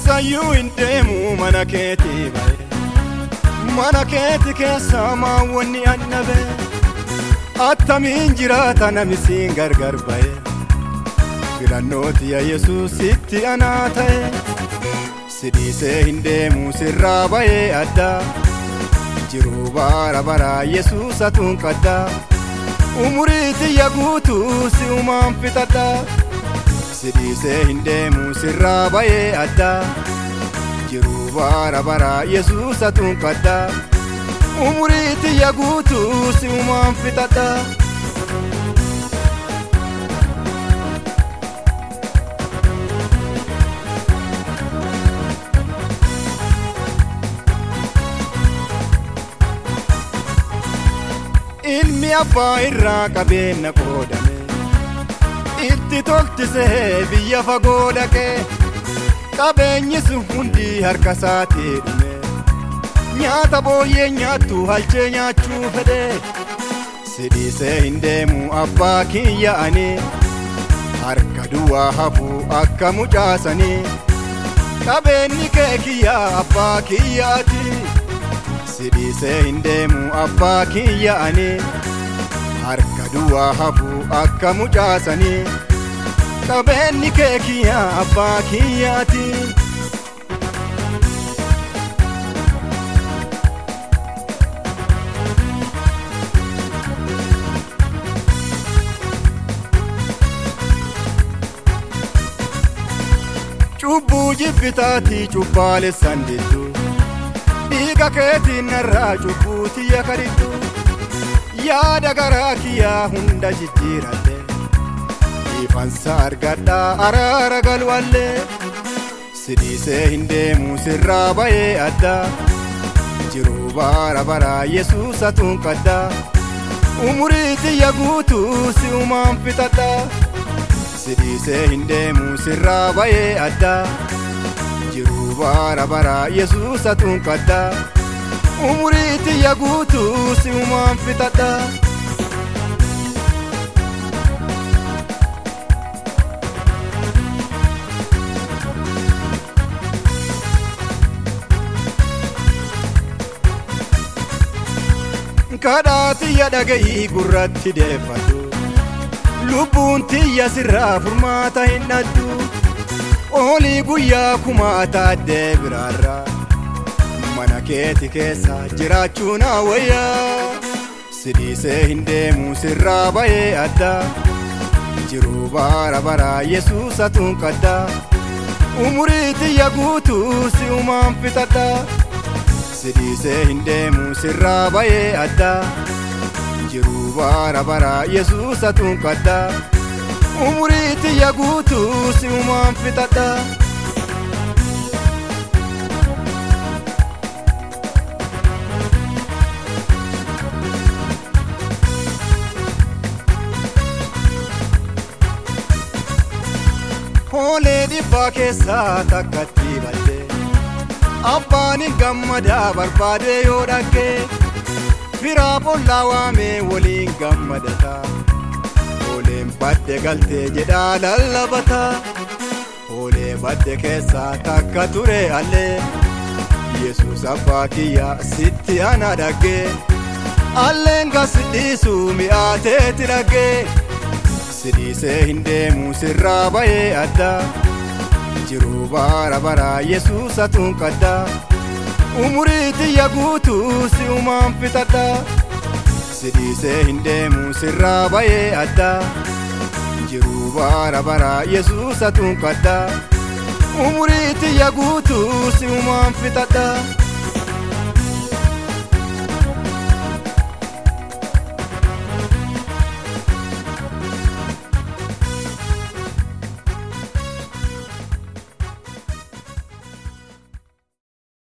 eessayyuu hin deemu mana keetii bahe mana keeti keessa maawwanni annabe attamiin jiraata namisiin gargar bahe filannooti yaa yesuusitti anaa ta'e sidhiisee hin deemu sirraa bahee addaa jiruu bara baraa yesuusatuun qaddaa umurii tiyya guutuu si umaan fixadha sidhiisee hin deemu sirraa bahee addaa jiruu bara baraa yesuusatuun qaddaa umurii tiyya guutuu si umaan fixadha. ilmi abbaa irraa qabeenya qoodame itti tolchisee biyya fagoo dhaqee qabeenyi sun hundi harka isaatii dhume nyaata booyyee nyaattu halchee nyaachuu fedhe sidhiisee hin deemu abbaa kiyya ani harka duwwaa hafuu akka mucaasanii qabeenyi kee kiyya abbaa kiyyaati. sidhiisee hin deemu abbaa kiyya ani harka duwwaa hafuu akka mucaasanii qabeenyi kee kiyya abbaa kiyyaati. cubbuu jibbitaatii cubbaalessan didduu dhiiga keetiin narraa cubbuu tiyya kadhidhu yaada garaa kiyyaa hunda jijjiiradhe ifansa argadhaa araara galwallee sidhiisee hin deemu sirraa bahee addaa jiruu bara baraa yesuusatuun qaddaa umurii tiyya guutuu si umaan fixadhaa sidhiisee hin deemu sirraa bahee addaa jiruu bara baraa yesuusatuun qaddaa umurii tiyya guutuu si umaan fixadhaa. kadhaa tiyya dhaga'ii gurratti deeffadhu lubbuun tiyya sirraa furmaata hin dhadhu oolii guyyaa kumaa taaddee biraarraa mana keeti keessa jiraachuu naa wayyaa sidhiisee hin deemu sirraa bahee addaa jiruu bara baraa yesuusatuun qaddaa umurii tiyya guutuu si umaan fixadhaa sidhiisee hin deemu sirraa bahee addaa jiruu bara baraa yesuusatuun qaddaa umurii tiyya guutuu si umaan fixadhaa. Hoolee dhibbaa keessaa takkatti badde abbaan gammadaa barbaade yoo dhaggee firaa bollaa waamee waliin gammadata hooleen badde galtee jedhaa lallabata hoolee badde keessaa takka ture allee yesus abbaa kiyya sitti ana dhaggee alleen gasidhiisu mi'aateeti dhaggee. sidhiisee hin deemu sirraa bahee addaa jiruu bara baraa yesuusatuun qaddaa umurii tiyya guutuu si umaan fixadhaa sidhiisee hin deemu sirraa bahee addaa jiruu bara baraa yesuusatuun qaddaa umurii tiyya guutuu si umaan fixadhaa.